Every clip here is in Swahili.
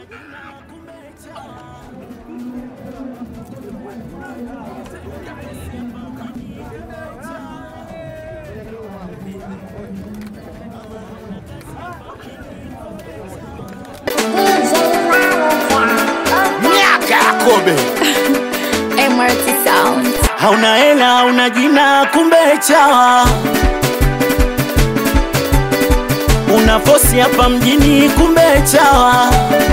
miaka ya kobe MRT Sound. hauna hela hauna jina kumbe chawa una fosi hapa mjini kumbe chawa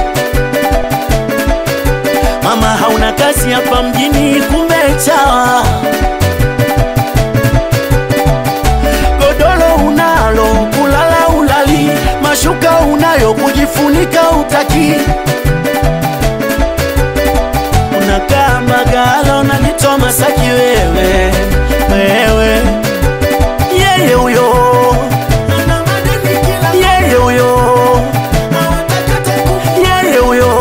mama hauna kazi hapa mjini kumbe chawa godoro unalo kulala ulali mashuka unayo kujifunika utaki unakaa Mbagala unajitoa Masaki wewe wewe, yeye huyo yeye huyo yeye huyo,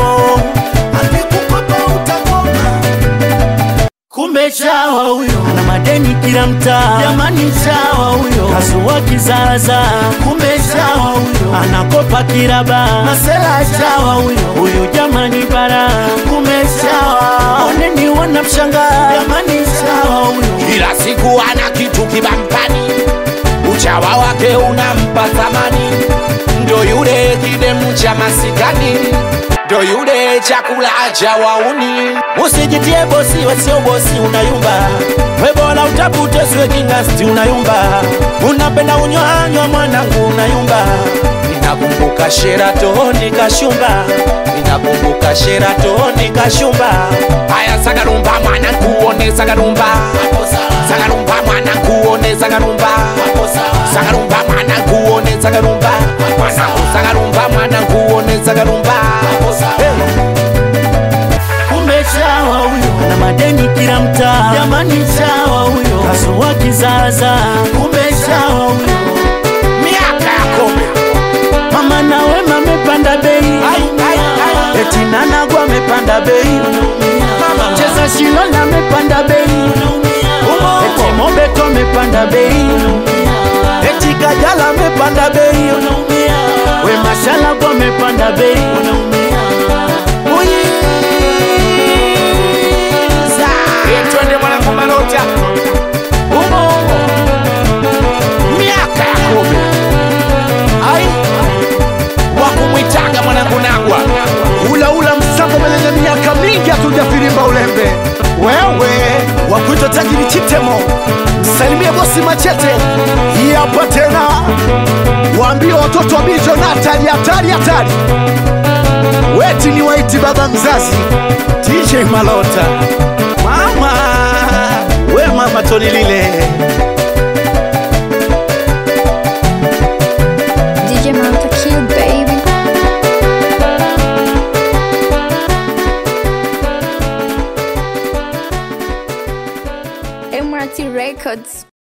kumbe chawa huyo ana madeni kila mtaa, jamani chawa huyo kasua kizaza, kumbe chawa huyo anakopa kiraba, masela chawa huyo huyu jamani bara, kumbe chawa oneni wanamshangaa, jamani chawa huyo kila siku ana kitu kibampani uchawa wake unampa thamani ndo yule kidemu cha masikani ndo yule chakula cha wauni Usijitie bosi wasio bosi, unayumba we, bora utafute siwe kingasti, unayumba unapenda unywanywa mwanangu, unayumba ninakumbuka Sheratoni Kashumba, ninakumbuka Sheratoni Kashumba. haya sagarumba mwana kuone sagarumba sagarumba mwana kuone sagarumba sagarumba mwana kuone sagarumba mwana sagarumba mwana kuone sagarumba Kumbe chawa huyo ana madeni kila mtaa, jamani chawa huyo kasua kizaza, kumbe chawa huyo miaka ya kobe mama na wema amepanda bei, eti nanagwa amepanda bei, cheza shilola amepanda bei, eti mobeto amepanda bei, eti kajala amepanda bei, we mashalago amepanda bei, Uyiza. Eh, twende mwanangu malota Umo. miaka ya kobe ai wakumwitaga mwanangu nagwa ula ula msambo mwenye miaka mingi hatujafirimba ulembe wewe wakuitwa tajiri chitemo msalimie bosi machete hii hapa tena waambie watoto wa bijo na hatari hatari hatari weti ni waiti baba mzazi DJ Malota mama we mama toni lile DJ Malta Kill Baby. MRT Records.